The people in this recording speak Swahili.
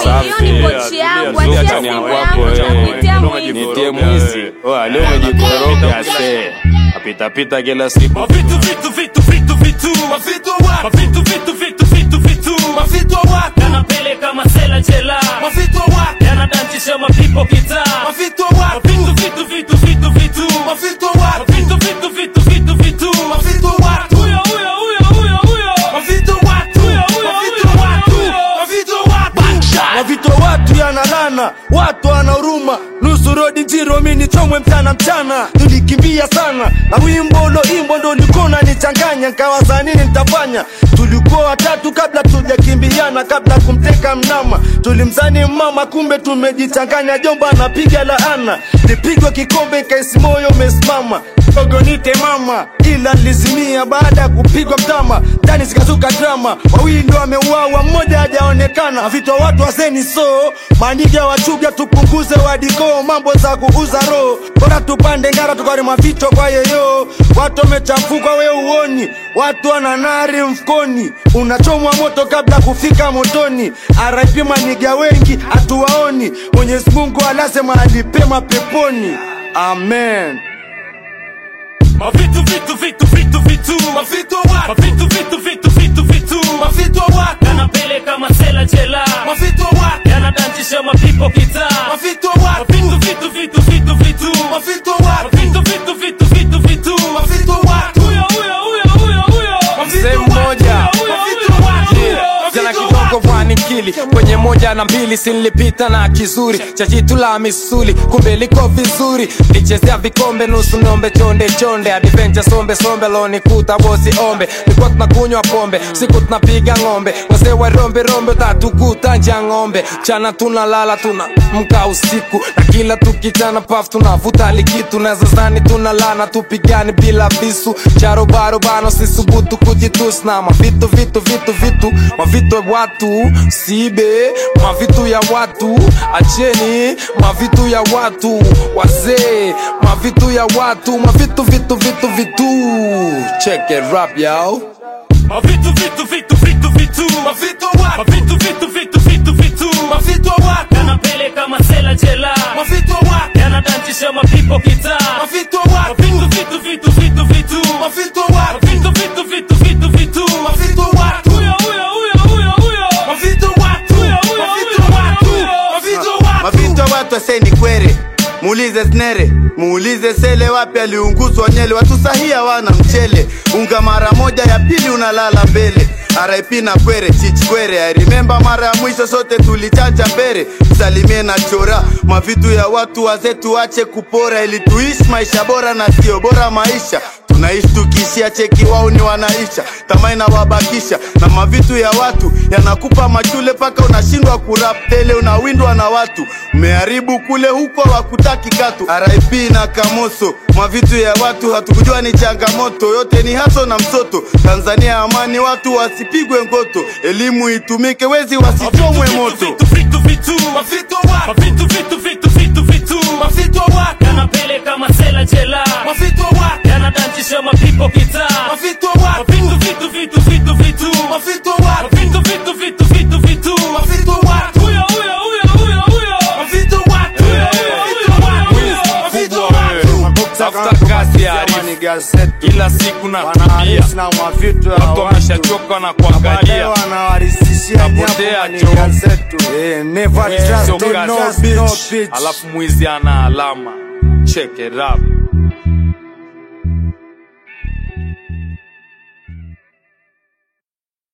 hiyo ni pochi yangu, achia Zuka simu ni yangu, wako, eh. nitakuitia mwizi. Nitie mwizi. Oa, leo umejikoroga se. Apita pita kila siku. Mavitu vitu vitu vitu vitu Mavitu wa Mavitu vitu vitu vitu vitu Mavitu wa Yanapeleka masela jela Mavitu wa Yanadantisha mapipo kitaa Mavitu wa Mavitu vitu vitu vitu vitu Mavitu wa Mavitu vitu vitu vitu vitu Mavitu wa Huyo huyo huyo huyo huyo Mavitu wa Huyo huyo huyo huyo Mavitu wa mavito watu yanalana watu wanahuruma nusu rodi njiro mini chomwe mchana mchana tulikimbia sana na wimbo lo imbo ndo likona nichanganya nkawaza nini nitafanya tulikuwa watatu kabla tujakimbiana kabla kumteka mnama tulimzani mama kumbe tumejichanganya jomba napiga laana nipigwa kikombe kaisi moyo umesimama ogonite mama ila nilizimia baada ya kupigwa mtama ndani zikazuka drama wawili ndo wameuawa mmoja hajaonekana vito watu wazeni so maniga wachuga tupunguze wadikoo mambo za kuuza roho bora tupande ngara tukarima vito kwa yeyo watu wamechafuka we uoni watu wananari mfukoni unachomwa moto kabla kufika motoni RIP maniga wengi hatuwaoni mwenyezi mungu alaze mahali pema peponi amen Mavitu vitu vitu vitu vitu Mavitu wa Mavitu vitu vitu vitu vitu Mavitu wa Yanapeleka masela jela Mavitu wa Yanadantisha mapipo kitaa Mavitu wa Mavitu vitu vitu vitu vitu Mavitu wa Mavitu vitu vitu vitu vitu Mavitu wa Huyo huyo huyo huyo huyo Mavitu Mzee wa mmoja. Huyo huyo huyo huyo jana Mavitu kidogo wa pwani kili kwenye moja na mbili sinilipita na kizuri cha jitu la misuli kumbe liko vizuri lichezea vikombe nusu nombe chonde chonde adventure sombe sombe lonikuta bosi ombe likuwa tunakunywa pombe siku tunapiga ng'ombe wazee wa rombe rombe tatukuta nja ng'ombe chana tunalala tuna mka usiku na kila tukichana paf tunavuta likitu nazazani tunalana tupigani bila visu charobarobano sisubutu kujitusna mavitu vitu vitu vitu mavitu ya watu sibe mavitu ya watu acheni mavitu ya watu wazee mavitu ya watu mavitu vitu vitu vitu check it rap yao Mavitu vitu vitu vitu vitu Mavitu wa Mavitu vitu vitu vitu vitu Mavitu wa Yanapeleka masela jela Mavitu wa Yanadantisha mapipo kitaa Mavitu wa Mavitu vitu vitu vitu vitu Mavitu wa Mavitu vitu vitu vitu vitu Mavitu wa Huyo huyo huyo huyo huyo Mavitu wa Huyo huyo huyo huyo Mavitu wa mavito watu aseni kwere muulize snere muulize sele wapi aliunguzwa nyele watu sahia wana mchele unga mara moja ya pili unalala mbele RIP na kwere chichkwere I remember mara ya mwisho sote tulichanja mbere salimie na chora mavitu ya watu wazee tuache kupora ili tuishi maisha bora na sio bora maisha tunaishi tukishia cheki wao ni wanaisha tamaa inawabakisha na mavitu ya watu yanakupa machule paka unashindwa kurap tele unawindwa na watu umeharibu kule huko wakutaki katu RIP na kamoso mavitu ya watu hatukujua ni changamoto yote ni haso na msoto Tanzania amani watu wasipigwe ngoto elimu itumike wezi wasichomwe moto Vitu vitu vitu Mavitu wa Mavitu vitu vitu vitu vitu Mavitu wa Yanapeleka masela jela Mavitu wa Yanadantisha mapipo kitaa Mavitu wa Mavitu vitu vitu vitu vitu Mavitu wa Mavitu vitu vitu vitu vitu Mavitu wa Huyo huyo huyo huyo huyo Mavitu wa Huyo huyo huyo huyo Mavitu wa tafuta kazi ya arifu kila siku natumia watu wameshachoka na kuangalia Napotea choo. sio kazi alafu mwizi ana alama check it up